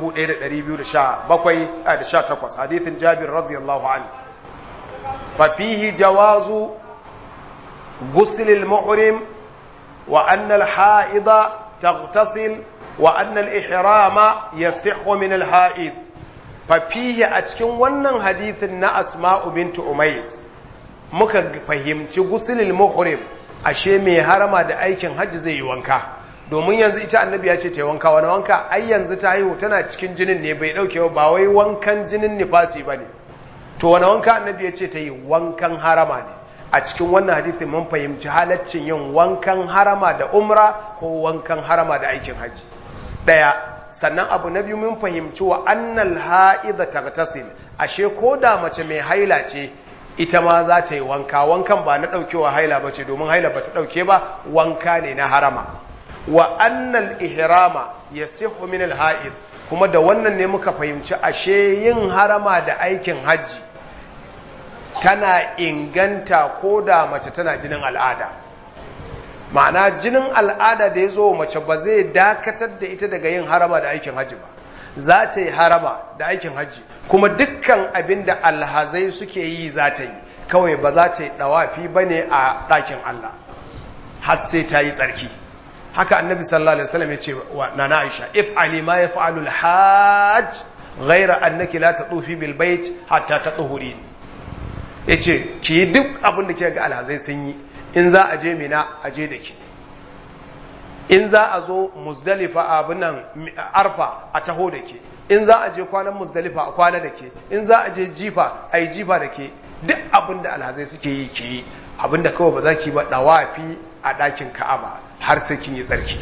1217 hadithin jabir radiyallahu anhu fa fihi jawazu ghusl al-muhrim wa anna al-ha'ida taghtasil wa anna al-ihrama yasihhu min al-ha'id fa fihi a cikin wannan hadithin na asma'u bint umays muka fahimci ghusl al-muhrim ashe mai harama da aikin hajji zai yi wanka domin yanzu ita annabi ya ce ta yi wanka wani wanka ai yanzu ta haihu tana cikin jinin ne bai dauke ba wai wankan jinin nifasi ba ne to wani wanka annabi ya ce ta yi wankan harama ne a cikin wannan hadisi mun fahimci halaccin yin wankan harama da umra ko wankan harama da aikin hajji daya sannan abu na biyu mun fahimci wa annal ha'idha taghtasil ashe ko da mace mai haila ce ita ma za ta yi wanka wankan ba na ɗaukewa haila ba ce domin haila ba ta ɗauke ba wanka ne na harama wa annal ihrama ya sihu min alha'id kuma da wannan ne muka fahimci ashe yin harama da aikin hajji tana inganta ko da mace tana jinin al'ada ma'ana jinin al'ada da ya zo mace ba zai dakatar da ita daga yin harama da aikin hajji ba za ta yi harama da aikin hajji kuma dukkan abin da alhazai suke yi za ta yi kawai ba za ta yi dawafi ba ne a ɗakin Allah har sai ta yi tsarki haka annabi sallallahu alaihi wasallam ya ce wa nana Aisha if ali ma yaf'alu al-hajj ghayra annaki la tatufi bil bait hatta tatuhuri yace ki yi duk abin da kika ga alhazai sun yi in za a je mina a je da ki in za a zo muzdalifa abin nan arfa a taho da ke in za a je kwanan muzdalifa a kwana da ke in za a je jifa a yi jifa da ke duk abin da alhazai suke yi ke yi abin da kawai ba za ki ba dawafi a ɗakin ka'aba har sai kin yi tsarki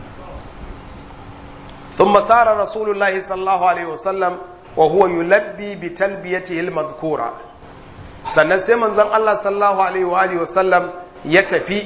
ثم سار رسول الله صلى الله عليه وسلم وهو يلبي بتلبيته المذكورة sannan sai manzon Allah sallallahu alaihi wa alihi wasallam ya tafi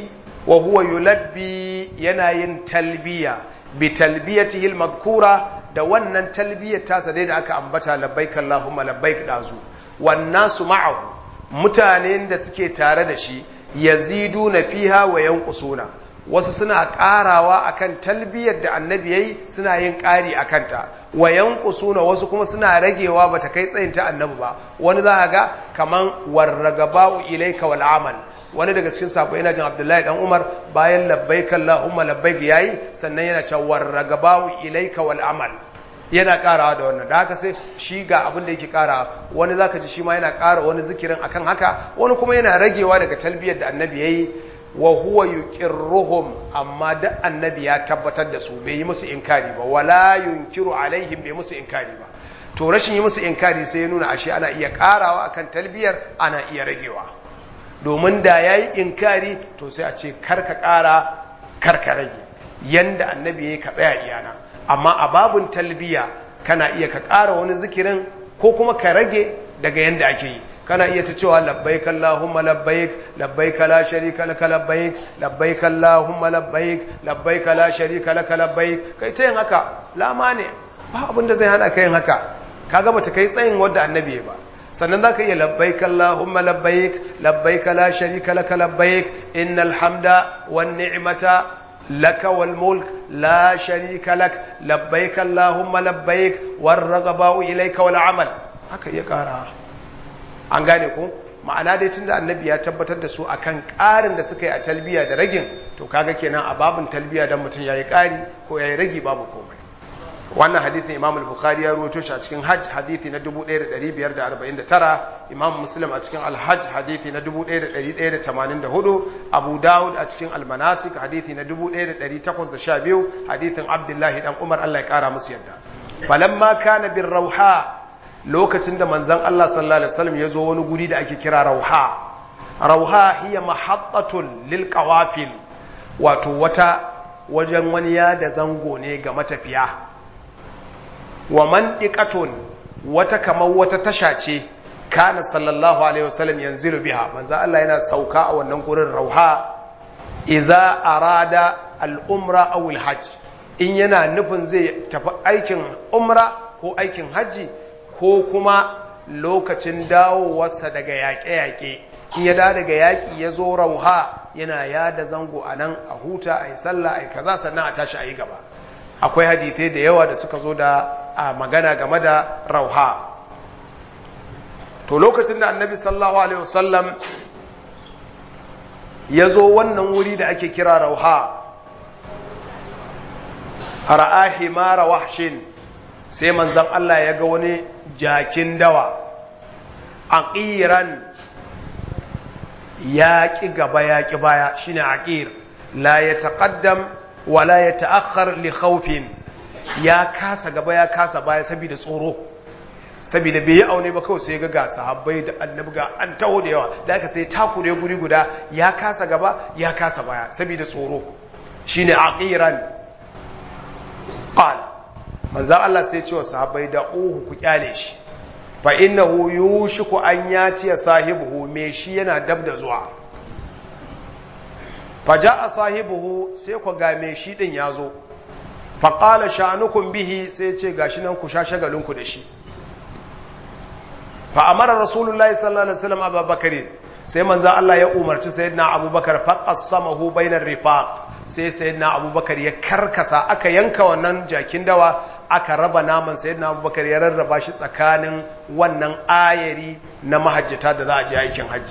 wa huwa yulabbi yana yin talbiya bi talbiyatihi al-madhkura da wannan talbiyar tasa dai da aka ambata labbaik Allahumma labbaik dazu wan nasu ma'ahu mutanen da suke tare da shi yaziduna fiha wa yanqusuna wasu suna ƙarawa akan talbiyar da annabi yayi suna yin ƙari akan ta wa yanqusuna wasu kuma suna ragewa bata kai tsayin ta annabi ba wani za ga kaman warragaba'u ilayka wal amal wani daga cikin sabo yana jin Abdullahi dan Umar bayan labbaik Allahumma labbaik yayi sannan yana cewa warragaba'u ilayka wal amal yana karawa da wannan da haka sai shi ga abin da yake karawa wani zaka ji shi ma yana kara wani zikirin akan haka wani kuma yana ragewa daga talbiyar da annabi yayi wa huwa yuqirruhum amma da annabi ya tabbatar da su bai yi musu inkari ba wala yunkiru alaihim bai musu inkari ba to rashin yi musu inkari sai ya nuna ashe ana iya karawa akan talbiyar ana iya ragewa domin da yayi inkari to sai a ce karka kara karka rage yanda annabi yayi ka tsaya iyana amma a babun talbiya kana iya ka ƙara wani zikirin ko kuma ka rage daga yanda ake yi kana iya ta cewa labbaik Allahumma labbaik labbaik la sharika laka labbaik labbaik Allahumma labbaik labbaik la sharika laka labbaik kai ta yin haka lama ne ba abin da zai hana ka yin haka kaga bata kai tsayin wanda annabi ya ba sannan zaka iya labbaik Allahumma labbaik labbaik la sharika laka labbaik innal hamda wan ni'mata laka wal mulk la sharika lak labbaik Allahumma labbaik war ragaba'u ilayka wal amal haka iya kara an gane ko ma'ana dai tunda annabi ya tabbatar da su akan ƙarin da suka yi a talbiya da ragin to kaga kenan a babin talbiya dan mutum yayi ƙari ko yayi ragi babu komai wannan hadithin Imam al-Bukhari ya rawaito shi a cikin Hajj hadithi na 1549 Imam Muslim a cikin Al-Hajj hadithi na 1184 Abu Dawud a cikin Al-Manasik hadithi na 1812 hadithin Abdullahi dan Umar Allah ya kara musu yadda falamma kana bir rauha lokacin da manzon Allah sallallahu alaihi wasallam ya zo wani guri da ake kira rauha rauha hiya mahattatun lil qawafil wato wata wajen wani ya da zango ne ga matafiya wa mandiqatun wata kamar wata tasha ce kana sallallahu alaihi wasallam yanzilu biha manzo Allah yana sauka a wannan gurin rauha iza arada al-umra aw al-hajj in yana nufin zai tafi aikin umra ko aikin haji ko kuma lokacin dawowarsa daga yaƙe-yaƙe in ya da daga yaƙi ya zo rauha yana yada zango a nan a huta a yi sallah a yi kaza sannan a tashi a yi gaba akwai hadithai da yawa da suka zo da a magana game da rauha to lokacin da annabi sallallahu alaihi wasallam ya zo wannan wuri da ake kira rauha ra'a himara wahshin sai manzon Allah ya ga wani jakin dawa aqiran ya ƙi gaba ya ƙi baya shine aqir la yataqaddam wa la yata'akhkhar li khawfin ya kasa gaba ya kasa baya saboda tsoro saboda bai yi aune ba kawai sai ga ga sahabbai da annabi ga an taho da yawa da aka sai takure guri guda ya kasa gaba ya kasa baya saboda tsoro shine aqiran qala manzon Allah sai ce wa sahabbai da uhu ku kyale shi fa innahu yushiku an yati sahibuhu me shi yana dab da zuwa fa jaa sahibuhu sai ku ga me shi din yazo fa qala sha'anukum bihi sai ce gashi nan ku sha shagalin ku da shi fa amara rasulullahi sallallahu alaihi wasallam abubakar sai manzo Allah ya umarci sayyidina abubakar fa qassamahu bainar rifaq sai sayyidina abubakar ya karkasa aka yanka wannan jakin dawa aka raba naman sayyidina abubakar ya rarraba shi tsakanin wannan ayari na mahajjata da za a je aikin hajji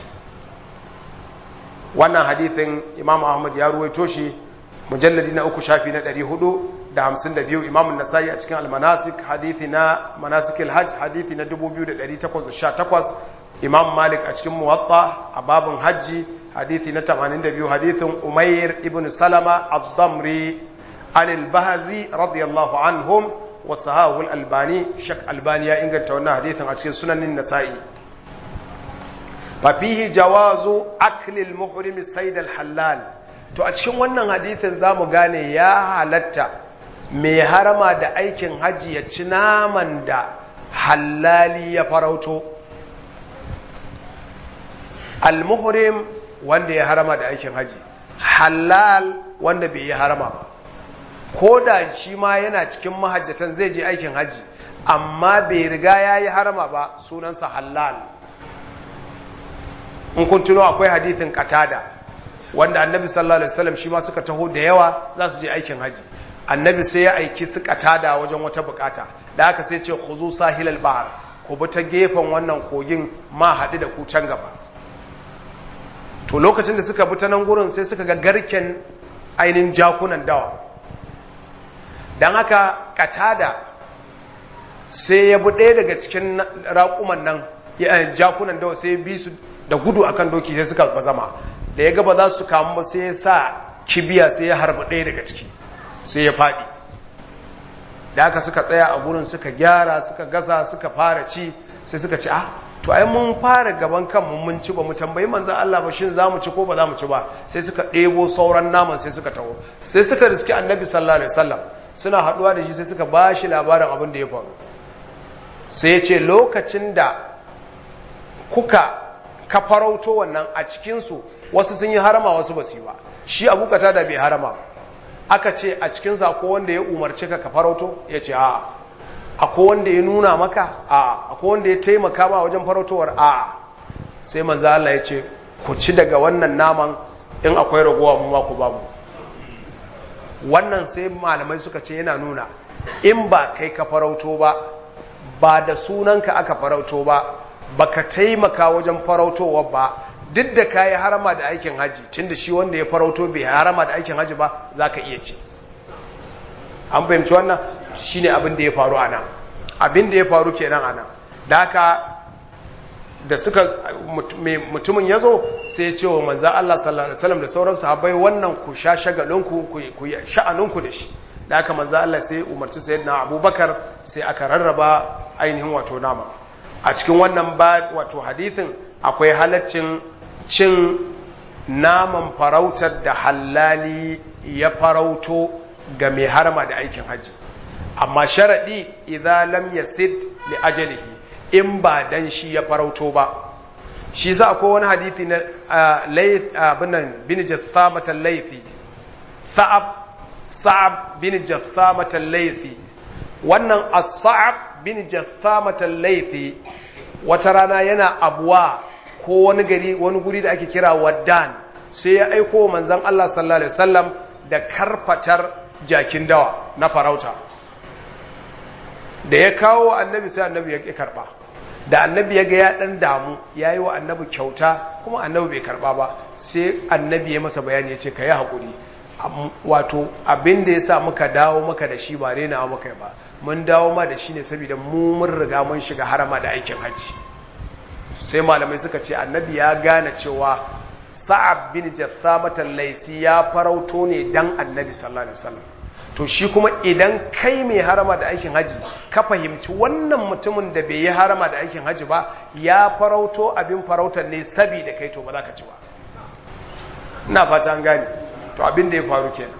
wannan hadithin imam ahmad ya ruwaito shi mujalladi na uku shafi na ɗari hudu da hamsin da biyu imam nasai a cikin almanasik hadithi na manasikil hajj hadithi na dubu biyu da ɗari takwas da sha takwas imam malik a cikin muwatta a babin hajji hadithi na tamanin da biyu hadithin umair ibn salama ad-damri عن البهزي رضي الله عنهم وصحاه الألباني شك ألباني إن تونا حديثا أشكال سنن النسائي ففيه جواز أكل المحرم السيد الحلال to a cikin wannan hadithin za mu gane ya halatta mai harama da aikin hajji ya ci naman da hallali ya farauto al-muhrim wanda ya harama da aikin hajji halal wanda bai yi harama ba ko da shi ma yana cikin mahajjatan zai je aikin haji amma bai riga ya yi harama ba sunansa halal in kun tuno akwai hadithin katada wanda annabi sallallahu alaihi wasallam shi ma suka taho da yawa za su je aikin haji annabi sai ya aiki su katada wajen wata bukata da haka sai ce khuzu sahilal bahar ku bi ta gefen wannan kogin ma haɗu da ku can gaba to lokacin da suka bi ta nan gurin sai suka ga garken ainihin jakunan dawa don haka katada sai ya bi ɗaya daga cikin raƙuman nan jakunan dawa sai ya bi su da gudu akan doki sai suka bazama da ya gaba za su kamu ba sai ya sa kibiya sai ya harba ɗaya daga ciki sai ya faɗi da aka suka tsaya a gurin suka gyara suka gasa suka fara ci sai suka ci ah to ai mun fara gaban kanmu mun ci ba mu tambayi manzan Allah ba shin za mu ci ko ba za mu ci ba sai suka ɗebo sauran naman sai suka taho sai suka riski annabi sallallahu alaihi wasallam suna haɗuwa da shi sai suka ba shi labarin abin da ya faru sai ya ce lokacin da kuka ka farauto wannan a cikinsu wasu sun yi harama wasu ba su yi ba shi abu da bai harama ba aka ce a cikinsa akwai wanda ya umarci ka ka farauto ya ce a akwai wanda ya nuna maka a akwai wanda ya taimaka ba wajen farautowar a sai manzo Allah ya ce ku ci daga wannan naman in akwai ragowa mu ma ku babu wannan sai malamai suka ce yana nuna in ba kai ka farauto ba ba da sunanka aka farauto ba baka taimaka wajen farautowa ba duk da ka yi harama da aikin haji tun da shi wanda ya farauto bai harama da aikin haji ba za ka iya ce an fahimci wannan shi ne abin da ya faru a nan abin da ya faru kenan a nan da haka da suka mutumin ya zo sai ya ce wa manzan Allah sallallahu alaihi wasallam da sauran sahabbai wannan ku sha shagalinku ku sha'aninku da shi da haka manzan Allah sai umarci sayyidina Abubakar sai aka rarraba ainihin wato nama a cikin wannan ba wato hadithin akwai halaccin cin naman farautar da hallali ya farauto ga mai harama da aikin haji amma sharaɗi idan lam yasid li ajalihi in ba dan shi ya farauto ba shi sa akwai wani hadithi na layth abinan bin jassamat al-laythi sa'ab sa'ab bin jassamat al-laythi wannan as-sa'ab bin jassamat al-laythi wata rana yana abuwa ko wani gari wani guri da ake kira waddan sai ya aiko manzon Allah sallallahu alaihi wasallam da karfatar jakin dawa na farauta da ya kawo annabi sai annabi ya karba da annabi ya ga ya dan damu ya yi wa annabi kyauta kuma annabi bai karba ba sai annabi ya masa bayani ya ce ka yi haƙuri wato abin da ya sa muka dawo maka da shi ba rena maka ba mun dawo ma da shi ne saboda mu mun riga mun shiga harama da aikin hajji sai malamai suka ce annabi ya gane cewa sa'ab bin jassamatan laisi ya farauto ne dan annabi sallallahu alaihi wasallam to shi kuma idan kai mai harama da aikin haji ka fahimci wannan mutumin da bai yi harama da aikin haji ba ya farauto abin farautar ne saboda kai to ba za ka ci ba ina fata an gane to abin da ya faru kenan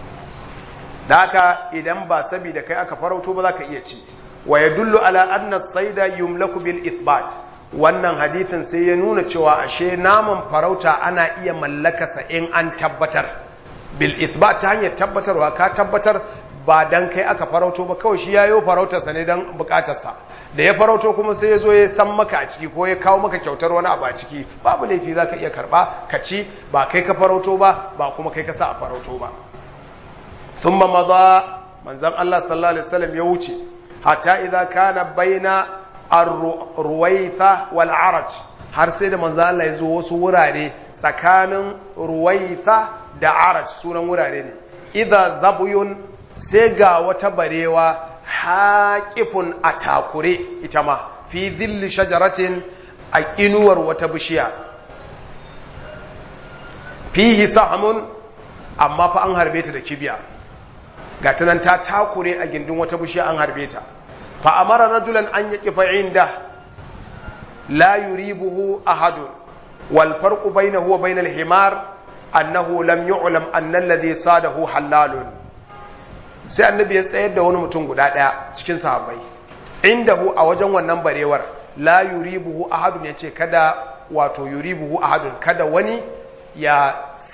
da haka idan ba saboda kai aka farauto ba za ka iya ci wa yadullu ala anna saida yumlaku bil ithbat wannan hadithin sai ya nuna cewa ashe naman farauta ana iya mallakasa in an tabbatar bil ithbat ta hanyar tabbatarwa ka tabbatar ba dan kai aka farauto ba kawai shi yayo farautarsa ne dan bukatarsa da ya farauto kuma sai ya zo ya san maka a ciki ko ya kawo maka kyautar wani abu a ciki babu laifi za ka iya karba ka ci ba kai ka farauto ba ba kuma kai ka sa a farauto ba thumma madha manzon Allah sallallahu alaihi wasallam ya wuce hatta idza kana baina ar-ruwaitha wal araj har sai da manzon Allah ya zo wasu wurare tsakanin ruwaitha da araj sunan wurare ne idza zabuyun sai ga wata barewa haƙifun a takure ita ma fi zilli shajaratin a inuwar wata bishiya fihi sahamun amma fa an harbe ta da kibiya ga nan ta takure a gindin wata bishiya an harbe ta fa amara rajulan an yaki fa'inda la yuribuhu ahadun wal farqu bainahu wa bainal himar annahu lam yu'lam anna alladhi sadahu halalun sai annabi ya tsayar da wani mutum guda ɗaya cikin sahabbai indahu a wajen wannan barewar la yuribuhu ahadun ya ce kada wato yuribuhu ahadun kada wani ya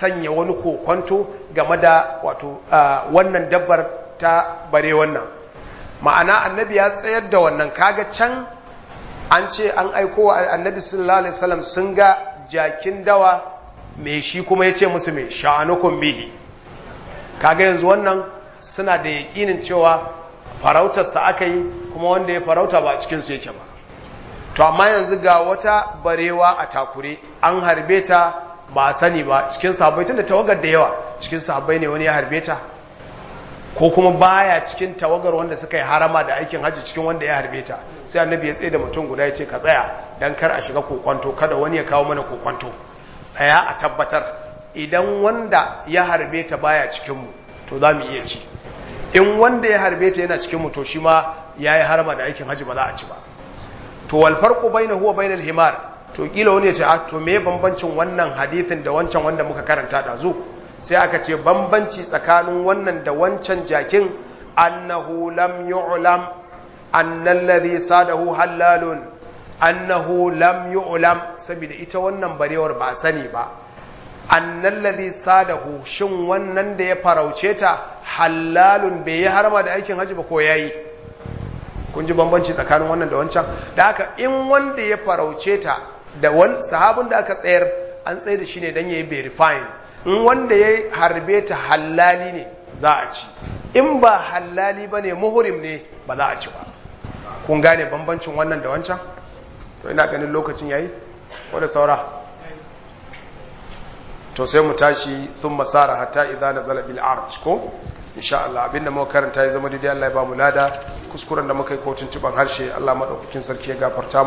sanya wani kokonto game da wato wannan dabbar ta bare wannan ma'ana annabi ya tsayar da wannan kaga can an ce an aiko wa annabi sallallahu alaihi wasallam sun ga jakin dawa mai shi kuma ya ce musu mai sha'anukun bihi kaga yanzu wannan suna da yaƙinin cewa farautarsa aka yi kuma wanda ya farauta ba a cikinsu yake ba to amma yanzu ga wata barewa a takure an harbe ta ba a sani ba cikin sahabbai tun da tawagar da yawa cikin sahabbai ne wani ya harbe ta ko kuma baya cikin tawagar wanda suka yi harama da aikin hajji cikin wanda ya harbe ta sai annabi ya tsaye da mutum guda ya ce ka tsaya dan kar a shiga kokwanto kada wani ya kawo mana kokwanto tsaya a tabbatar idan wanda ya harbe ta baya cikinmu to za mu iya ci in wanda ya harbe ta yana cikinmu to shi ma ya yi harama da aikin hajji ba za a ci ba to wal farqu bainahu wa bainal himar to kila wani ya ce to me bambancin wannan hadithin da wancan wanda muka karanta da zu sai aka ce bambanci tsakanin wannan da wancan jakin annahu lam yu'lam annal ladhi sadahu halalun annahu lam yu'lam saboda ita wannan barewar ba sani ba annal ladhi sadahu shin wannan da ya farauce ta halalun bai yi harma da aikin haji ba ko yayi kun ji bambanci tsakanin wannan da wancan da haka in wanda ya farauce ta da wani sahabin da aka tsayar an tsaye da shi ne don ya yi verifying in wanda ya harbe ta halali ne za a ci in ba halali ba ne muhurim ne ba za a ci ba kun gane bambancin wannan da wancan to ina ganin lokacin yayi wadda saura to sai mu tashi sun masara hatta idza nazala bil arj ko insha Allah abinda muka karanta ya zama daidai Allah ya ba mu lada kuskuren da muka yi kotun tuban harshe Allah madaukakin sarki ya gafarta